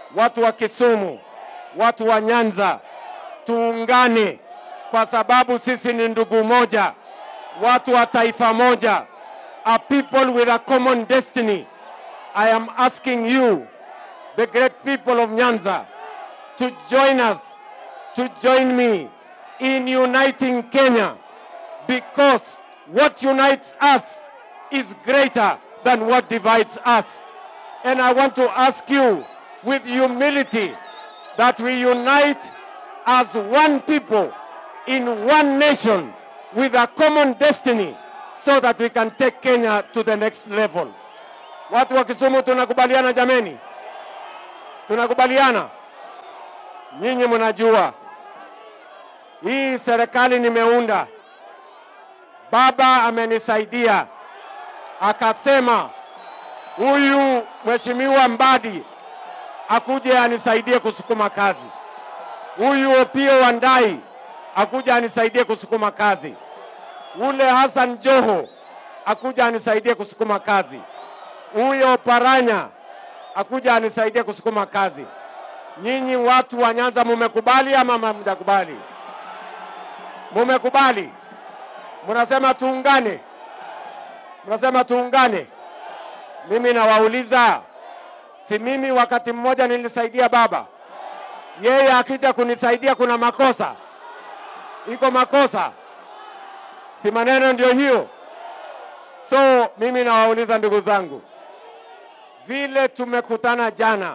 watu wa Kisumu, watu wa Nyanza, tuungane kwa sababu sisi ni ndugu moja, watu wa taifa moja, a people with a common destiny. I am asking you, the great people of Nyanza, to join us, to join me in uniting Kenya because what unites us is greater than what divides us. And I want to ask you with humility that we unite as one people in one nation with a common destiny so that we can take Kenya to the next level. Watu wa Kisumu tunakubaliana jameni? Tunakubaliana? Nyinyi mnajua hii serikali nimeunda, baba amenisaidia akasema huyu mheshimiwa Mbadi akuje anisaidie kusukuma kazi, huyu Opio Wandai akuja anisaidie kusukuma kazi, ule Hassan Joho akuja anisaidie kusukuma kazi, huyo Paranya akuja anisaidie kusukuma kazi. Nyinyi watu wa Nyanza mumekubali ama hamjakubali? Mumekubali? Mnasema tuungane, mnasema tuungane. Mimi nawauliza, si mimi wakati mmoja nilisaidia baba, yeye akija kunisaidia kuna makosa? Iko makosa? Si maneno ndio hiyo? So mimi nawauliza ndugu zangu, vile tumekutana jana,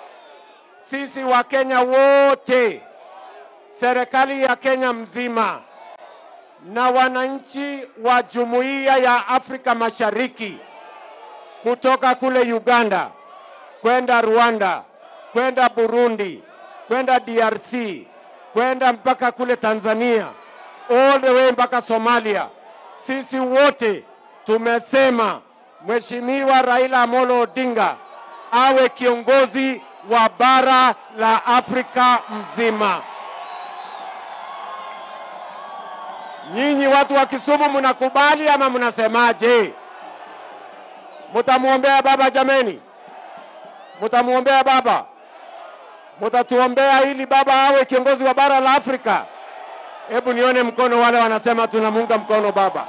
sisi wa Kenya wote, serikali ya Kenya mzima na wananchi wa Jumuiya ya Afrika Mashariki kutoka kule Uganda kwenda Rwanda, kwenda Burundi, kwenda DRC, kwenda mpaka kule Tanzania, all the way mpaka Somalia. Sisi wote tumesema Mheshimiwa Raila Amolo Odinga awe kiongozi wa bara la Afrika mzima. Nyinyi watu wa Kisumu mnakubali ama mnasemaje? Mtamwombea baba jameni? Mtamwombea baba? Mtatuombea ili baba awe kiongozi wa bara la Afrika? Hebu nione mkono wale wanasema tunamuunga mkono baba.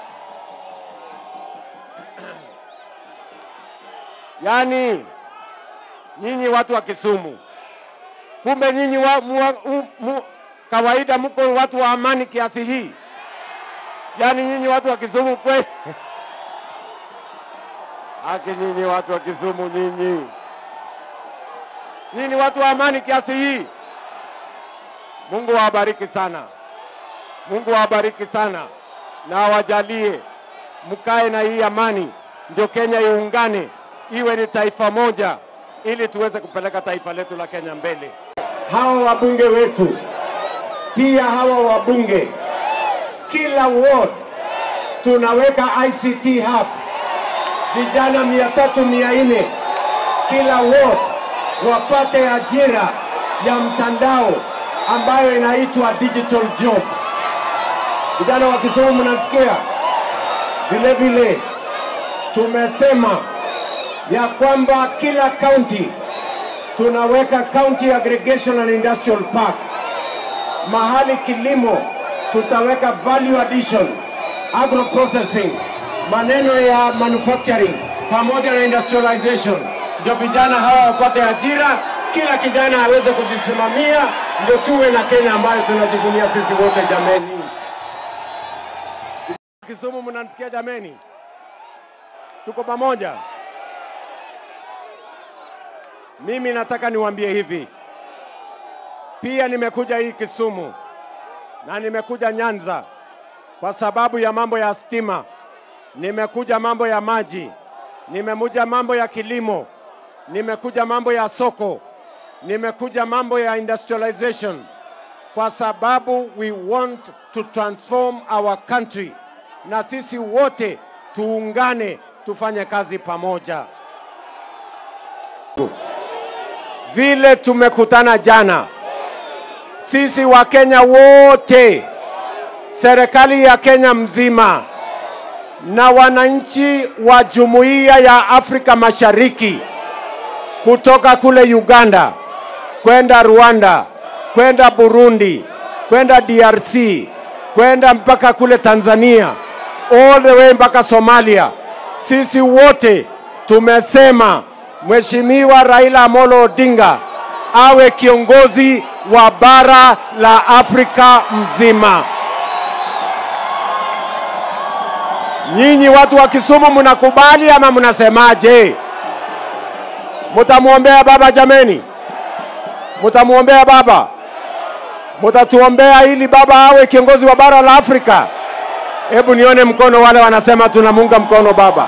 Yaani nyinyi watu wa Kisumu, kumbe nyinyi wa, mu, mu, mu, kawaida mko watu wa amani kiasi hii? Yaani nyinyi watu wa Kisumu kweli? Haki nyinyi watu wa Kisumu, nyinyi nyinyi watu wa amani kiasi hii. Mungu awabariki sana, Mungu awabariki sana na awajalie mkae na hii amani, ndio Kenya iungane iwe ni taifa moja, ili tuweze kupeleka taifa letu la Kenya mbele. Hawa wabunge wetu pia, hawa wabunge kila ward tunaweka ICT hub, vijana mia tatu mia nne kila ward wapate ajira ya mtandao ambayo inaitwa digital jobs. Vijana wa Kisumu, mnasikia? Vile vile tumesema ya kwamba kila county tunaweka county aggregation and industrial park. Mahali kilimo tutaweka value addition, agro processing, maneno ya manufacturing pamoja na industrialization, ndio vijana hawa wapate ajira, kila kijana aweze kujisimamia, ndio tuwe na Kenya ambayo tunajivunia sisi wote. Jameni, Kisumu, mnanisikia jameni? Tuko pamoja. Mimi nataka niwaambie hivi, pia nimekuja hii Kisumu na nimekuja Nyanza kwa sababu ya mambo ya stima, nimekuja mambo ya maji, nimekuja mambo ya kilimo, nimekuja mambo ya soko, nimekuja mambo ya industrialization, kwa sababu we want to transform our country, na sisi wote tuungane, tufanye kazi pamoja. Vile tumekutana jana, sisi wa Kenya wote, serikali ya Kenya mzima na wananchi wa Jumuiya ya Afrika Mashariki kutoka kule Uganda, kwenda Rwanda, kwenda Burundi, kwenda DRC, kwenda mpaka kule Tanzania, all the way mpaka Somalia. Sisi wote tumesema Mheshimiwa Raila Amolo Odinga awe kiongozi wa bara la Afrika mzima. Nyinyi watu wa Kisumu mnakubali ama mnasemaje? Mutamwombea baba jameni? Mutamwombea baba? Mutatuombea ili baba awe kiongozi wa bara la Afrika? Hebu nione mkono wale wanasema tunamuunga mkono baba.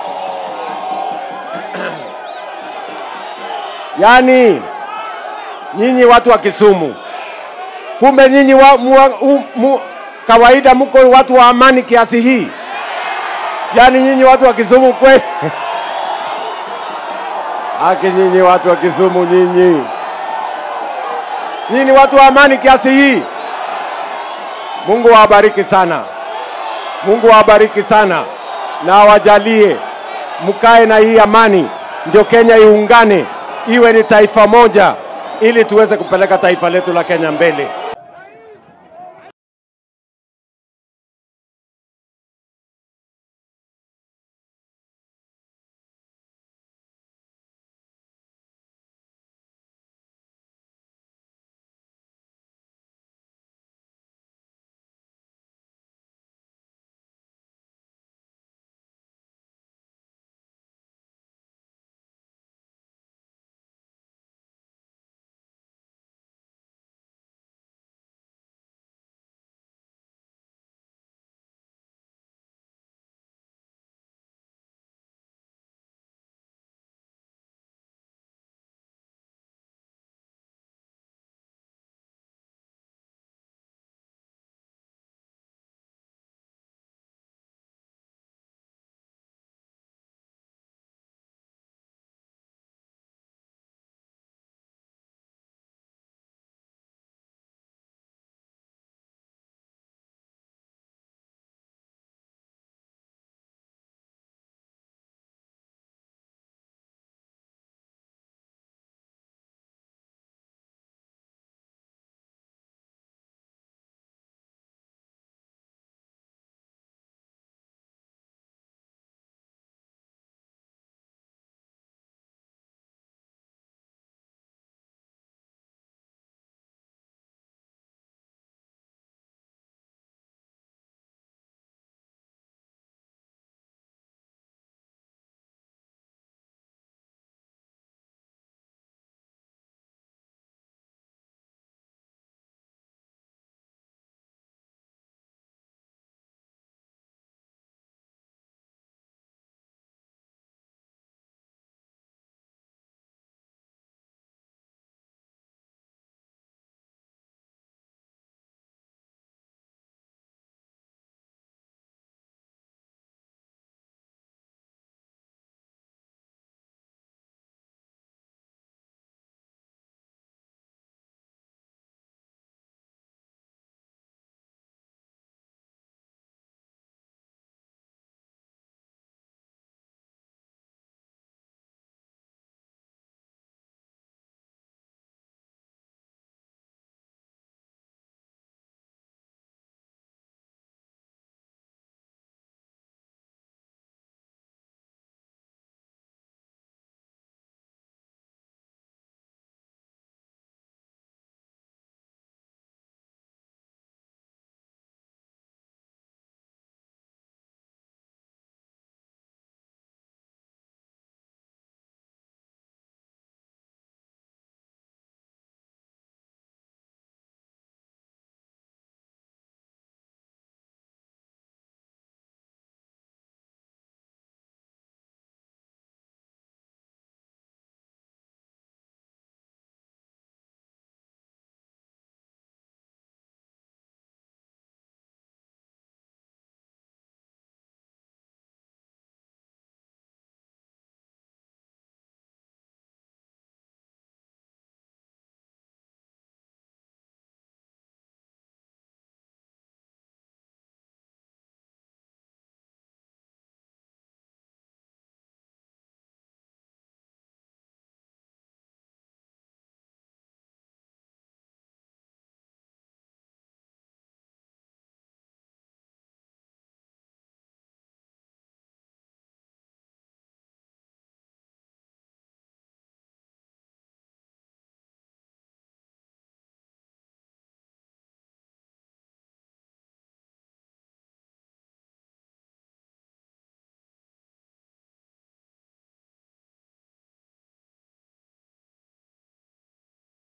Yaani nyinyi watu wa Kisumu, kumbe nyinyi wa, mu, u, mu, kawaida mko watu wa amani kiasi hii? Yaani nyinyi watu wa Kisumu kweli? Haki nyinyi watu wa Kisumu nyinyi. Nyinyi watu wa amani kiasi hii. Mungu awabariki sana. Mungu awabariki sana na awajalie mkae na hii amani, ndio Kenya iungane iwe ni taifa moja, ili tuweze kupeleka taifa letu la Kenya mbele.